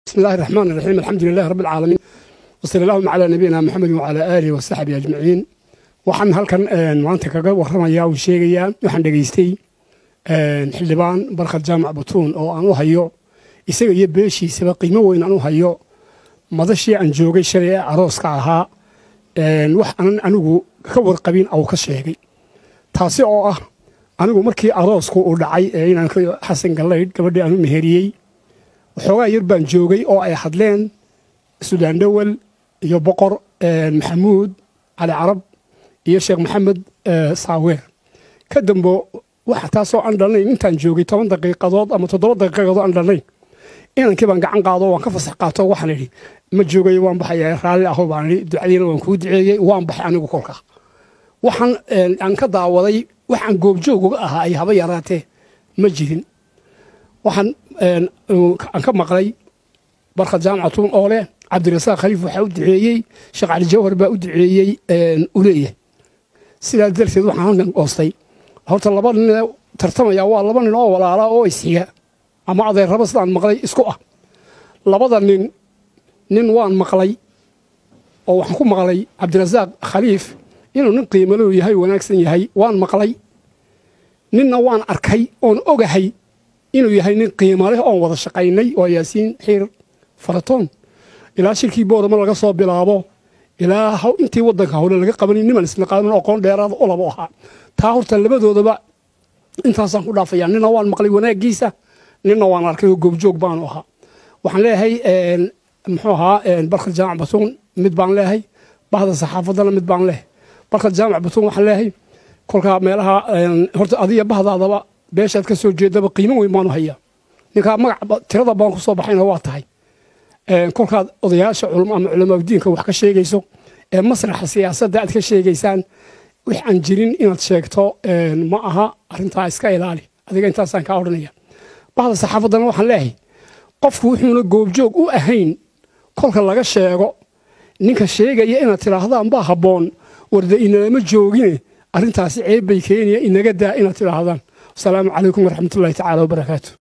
بسم الله الرحمن الرحيم الحمد لله رب العالمين وصلى اللهم على نبينا محمد وعلى آله وصحبه أجمعين waxaan halkan maanta kaga warramayaa uu sheegayaa waxaan dhegaystay xildhibaan barkhad jaamac batuun oo aan u hayo isaga iyo beeshiisaba qiimo weyn aan u hayo madashii aan joogay shalay ee arooska ahaa wax aanan anigu ka warqabin au ka sheegay taasi oo ah anigu markii aroosku uu dhacay ee inaan xasan gallaydh gabadhii aan u meheriyey waxoogaa yar baan joogay oo ay hadleen sudaan dhowel iyo boqor maxamuud cali carab iyo sheekh maxamed saaweer ka dambo waxa taasoo aan dhalnayn intaan joogay toban daqiiqadood ama toddoba daqiiqadood aan dhalnayn inankii baan gacan qaado waan ka fasax qaato waxaan idhi ma joogayo waan baxaya raalli aho baan idhi ducadiina waan kuu duceeyey waan baxay anigu kolka waxaan aan ka daawaday waxaan goobjoog uga ahaa ay haba yaraatee ma jirin waxaan aan ka maqlay barkhad jaamacatuun oo leh cabdirasaaq khaliif waxaa u duceeyey sheekh cali jawhar baa u duceeyey u leeyahay sidaas darteed waxaan halkan goostay horta laba nin tartamaya waa laba nin oo walaala oo isxiga ama adeerraba sidaan maqlay isku ah labada nin nin waan maqlay oo waxaan ku maqlay cabdirasaaq khaliif inuu nin qiimalow yahay wanaagsan yahay waan maqlay ninna waan arkay oon ogahay inuu yahay nin qiimo leh oon wada shaqaynay oo yaasiin xiir faratoon ilaa shirkii boorama laga soo bilaabo ilaa intii wadanka howle laga qabanin niman isnaqaamin aqoon dheeraada u labo ahaa taa horta labadoodaba intaasaan ku dhaafaya nina waan maqlay wanaagiisa nina waan arkay oo goobjoog baanu ahaa waxaan leeyahay muxuu ahaa barkad jaamac batuun mid baan leeyahay bahda saxaafadana mid baan leeyahay barkad jaamac batuun waxaan leeyahay kolkaa meelaha horta adiga bahdaadaba beeshaad ka soo jeedaba qiimo weyn baanu hayaa ninkaa magac tirada baan ku soo baxayna waa tahay kolkaad odayaasha culmo ama culamaa diinka wax ka sheegayso ee masraxa siyaasadda aad ka sheegaysaan wix aan jirin inaad sheegto ma aha arrintaa iska ilaali adiga intaasaan kaa odhanaya bahda saxaafaddana waxaan leeyahay qofku wuxuuna goobjoog u ahayn kolka laga sheego ninka sheegaya inaad tidhaahdaan baa habboon warda inalama joogine arrintaasi ceeb bay keenaya inaga daa inaad tidhaahdaan wasalaamu calaykum waraxmatullahi tacaala wabarakaatu